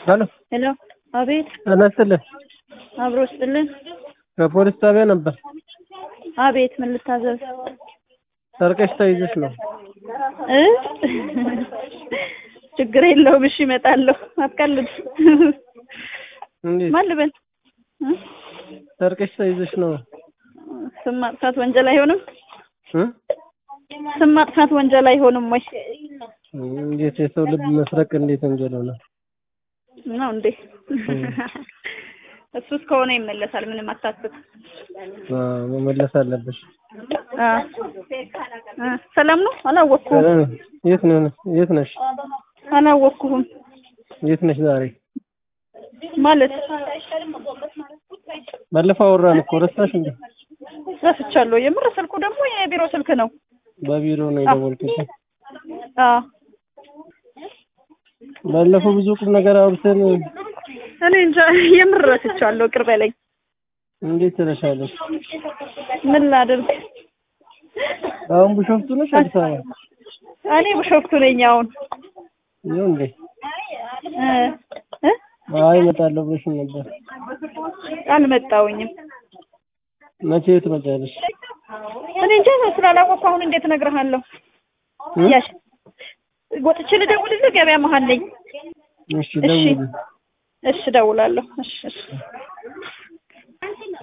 ሄሎ ሄሎ፣ አቤት። ጤና ይስጥልኝ። አብሮ ስጥልን። ከፖሊስ ጣቢያ ነበር። አቤት፣ ምን ልታዘዝ? ሰርቀሽ ተይዘሽ ነው። እ ችግር የለውም። እሺ፣ እመጣለሁ። አትቀልድ። እንዴት ማን ልበል? እ? ሰርቀሽ ተይዘሽ ነው? ስም ማጥፋት ወንጀል አይሆንም? እ? ስም ማጥፋት ወንጀል አይሆንም ወይ? እንዴት የሰው ልብ መስረቅ እንዴት ወንጀል ሆነ? ነው እንዴ? እሱ እስከሆነ ይመለሳል። ምንም አታስብ። አዎ፣ መመለስ አለብሽ። አ አ ሰላም ነው? አላወቅኩህም። እ፣ የት ነው የት ነሽ? አላወቅኩህም የት ነሽ ዛሬ? ማለት ባለፈው አወራን እኮ ረሳሽ እንዴ? ረስቻለሁ። የምር ስልኩ ደግሞ የቢሮ ስልክ ነው። በቢሮ ነው የደወልኩት። አ ባለፈው ብዙ ቁም ነገር አውርተን እኔ እንጃ የምር ረስቻለሁ። ቅር በለኝ። እንዴት ትረሻለሽ? ምን ላድርግ? አሁን ቢሾፍቱ ነሽ አዲስ አበባ? እኔ ብሾፍቱ ነኝ አሁን። ይኸው እንዴ? እ እ አይ እመጣለሁ ብለሽኝ ነበር። አልመጣሁኝም። መቼ ትመጫለሽ? እኔ እንጃ ስላላወቅኩ አሁን እንዴት እነግርሃለሁ? እ? ያሽ ወጥቼ ልደውልልህ? ገበያ መሀል ነኝ። እሺ ደውዪ። እሺ እደውላለሁ። እሺ እሺ